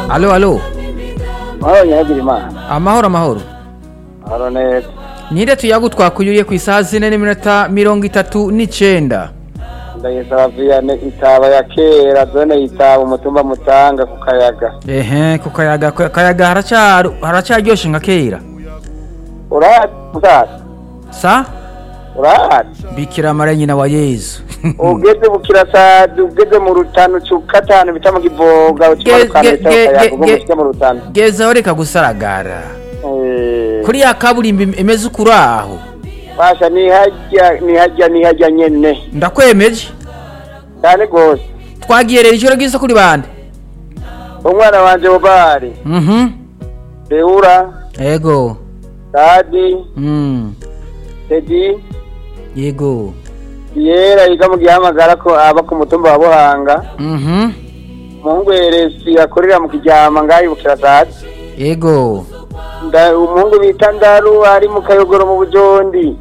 alo alo mahoro nyagira imana amahoro amahoro mahoro neza ninde tuyagu twakuyuriye ku isaha zine n'iminota mirongo itatu n'icenda ndayisaba viyane itaba ya kera zone yitaba umutumba mutanga ku kayaga ehe ku kayaga ku kayaga haraca- haracaryoshe nka kera urahari musaza sa urahari bikira mara nyina wa yezu ugeze bukirasazi ugeze mu rutano cukatanu bita mu kivoga ukimanuka Ge- leta ge- kayaga ge- ubwo ge- mushike mu rutano gezaho reka gusaragara Eh, kuri ya kaburimbi imeze ukuri aho basha nihajya nihajya nihajya nyene ndakwemeje cyane gose twagiye rero ijoro ryiza kuri bande umwana wanje bobari mhm beura yego dadi mm tedi yego yera yiga mu gihamagara ko aba ku mutumba wa buhanga mhm umuhungu yeresi akorera mu kiryama ngaho ibukirasazi yego Nda- umuhungu bita ndaru ari mu kayogoro mu bujondi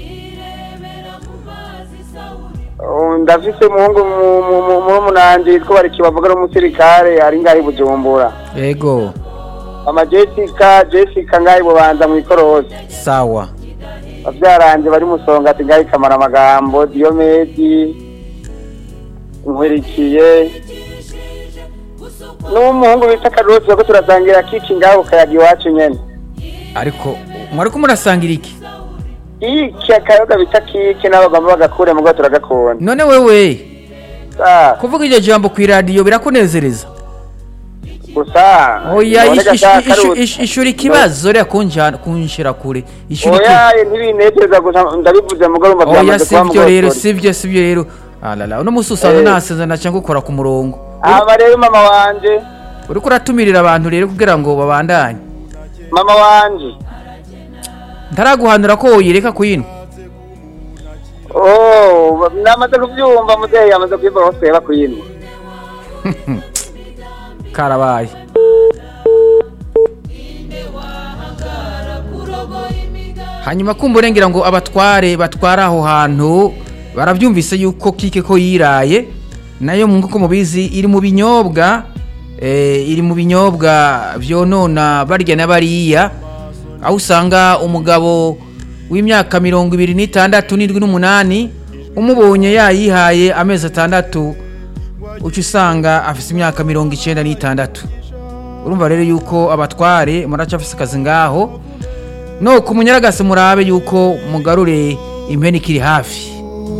Uh, ndafise umuhungu mu- mu- mu- murumunaanje yitwa bariki bavuga n'umusirikare ari ngaho i bujumbura yego ama jessica jessica ngaho i bubanza mu ikorosi sawa bavyaranje bari musonga ati ngaho ikamara amagambo diyomedi nkwirikiye n'umuhungu bita karosi bako turasangira kiki ngaho kayaga iwacu nyene ariko mwariko murasangira iki iki akayoga bita kiki n'abagomba bagakure mugo turagakunda none wewe Ah, kuvuga iryo jambo ku iradiyo birakunezereza gusa oya noneka ish- ca ish- ish- Karusi. ish- ishura ikibazo reka kunjana kunshira kure ishura oya ntibinezeza gusa ndabivuze mugo urumva oya byamaze kuba sivyo rero mugosori sivyo sivyo rero alala uno musi usanga Eh. nasezana cyangwa ukora ku murongo aba rero mama wanje uriko uratumirira abantu rero kugira ngo babandanye mama wanje ntaraguhanura ko woyireka kuyino oh namaze kuvyumva muzehe yamaze kuyumva hose yaba kuyinwa karabaye hanyuma kumva urengera ngo abatware batwara aho hantu barabyumvise yuko kike ko yiraye nayo mu nk'uko mubizi iri mu binyobwa eh, iri mu binyobwa byonona barya na bariya aho usanga umugabo w'imyaka mirongo ibiri n'itandatu n'indwi n'umunani umubonye yayihaye amezi atandatu uca usanga afite imyaka mirongo icyenda n'itandatu urumva rero yuko abatware muracafise akazi ngaho no ku munyaragasi murabe yuko mugarure impene ikiri hafi